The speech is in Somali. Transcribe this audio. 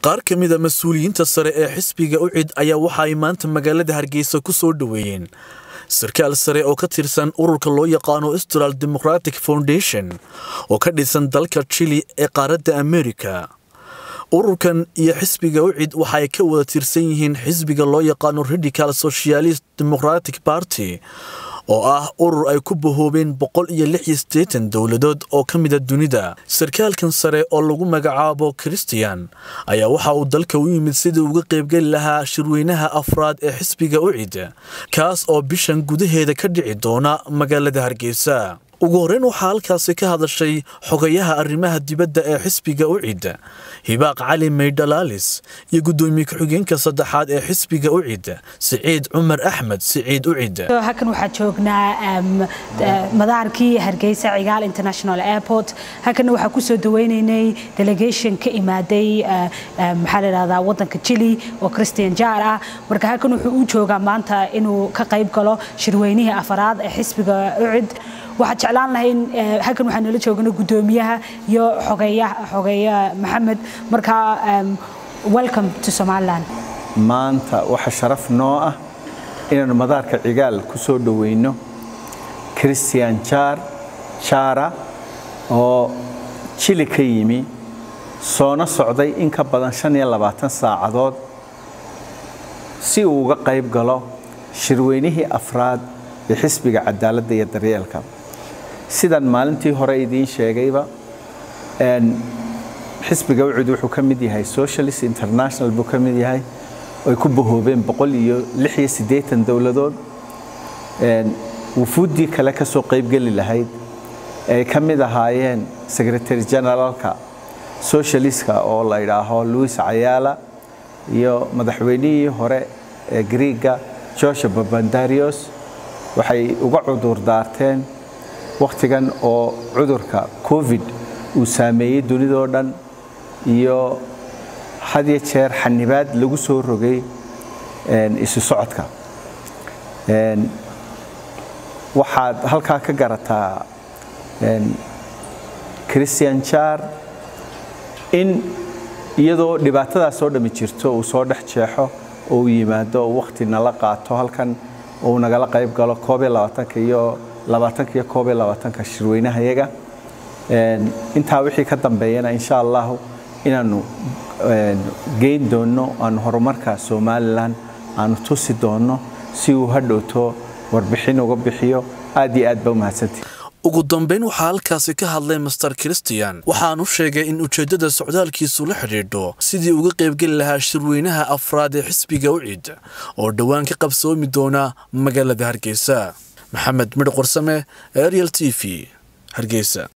qaar ka mid a mas-uuliyiinta sare ee xisbiga ucid ayaa waxa ay maanta magaalada hargeysa ku soo dhoweeyeen sarkaal sare oo ka tirsan ururka loo yaqaano austral democratic foundation oo ka dhisan dalka jili ee qaaradda amerika ururkan iyo xisbiga ucid waxa ay ka wada tirsan yihiin xisbiga loo yaqaano radical socialist democratic party oo ah urur ay ku bahoobeen boqol iyo lix iyo siddeetan dowladood oo ka mida dunida sarkaalkan sare oo lagu magacaabo christian ayaa waxa uu dalka u yimid sidii uga qaybgeli lahaa shirweynaha afraad ee xisbiga ucid kaas oo bishan gudaheeda ka dhici doona magaalada hargeysa ugu horreyn waxaa halkaasi ka hadashay xogayaha arrimaha dibadda ee xisbiga ucid hibaaq cali maydhalaalis iyo guddoomiye ku-xigeenka saddexaad ee xisbiga ucid siciid cumar axmed siciid ucid halkan waxaa joognaa madaarkii hargeysa cigaal international airport halkanna waxaa kusoo daweynaynay delegation ka imaaday maxaa la yidhahdaa waddanka chili oo christian jaar ah marka halkan wuxuu u joogaa maanta inuu ka qayb galo shirweynihii afaraad ee xisbiga ucid waxaan jeclaan lahay in halkan waxaa nala joogana guddoomiyaha iyo xogeeya maxamed markaa welcome to somaliland maanta waxa sharaf noo ah inaanu madaarka cigaal ku soo dhoweyno christian jaar jaara oo jili ka yimi soona socday in ka badan shan iyo labaatan saacadood si uu uga qayb galo shirweynihii afraad ee xisbiga cadaaladda iyo daryeelka sidan maalintii hore idiin sheegayba xisbiga ucud wuxuu ka mid yahay socialist international buu ka mid yahay ay ku bahoobeen boqol iyo lix iyo siddeetan dowladood wufuuddii kale ka soo qaybgeli lahayd ay ka mid ahaayeen secretary generaalka socialistka oo la yidhaaho louis cayaala iyo madaxweynihii hore ee griega george babandarios waxay uga cudur daarteen wakhtigan oo cudurka covid uu saameeyey dunidoo dhan iyo hadiyo jeer xanibaad lagu soo rogay isu socodka waxaad halkaa ka garataa christian jaar in iyadoo dhibaatadaas oo dhammi jirto uu soo dhex jeexo oo uu yimaado oo wakhti nala qaato halkan uu nagala qayb galo koob iyo labaatanka iyo labaatanka iyo koob iyo labaatanka shirweynahayaga intaa wixii ka dambeeyana insha allahu inaanu geyn doonno aanu horumarka somalilan aanu tusi doonno si uu hadhowto warbixin uga bixiyo aad iyo aad ba umahadsantii ugu dambayn waxaa halkaasi ka hadlay master christian waxaanu sheegay in ujeeddada socdaalkiisu la xidhiidho sidii uga qaybgeli lahaa shirweynaha afraad ee xisbiga ucid oo dhowaan ka qabsoomi doona magaalada hargeysa maxamed midh qorsame ariel t v hargeysa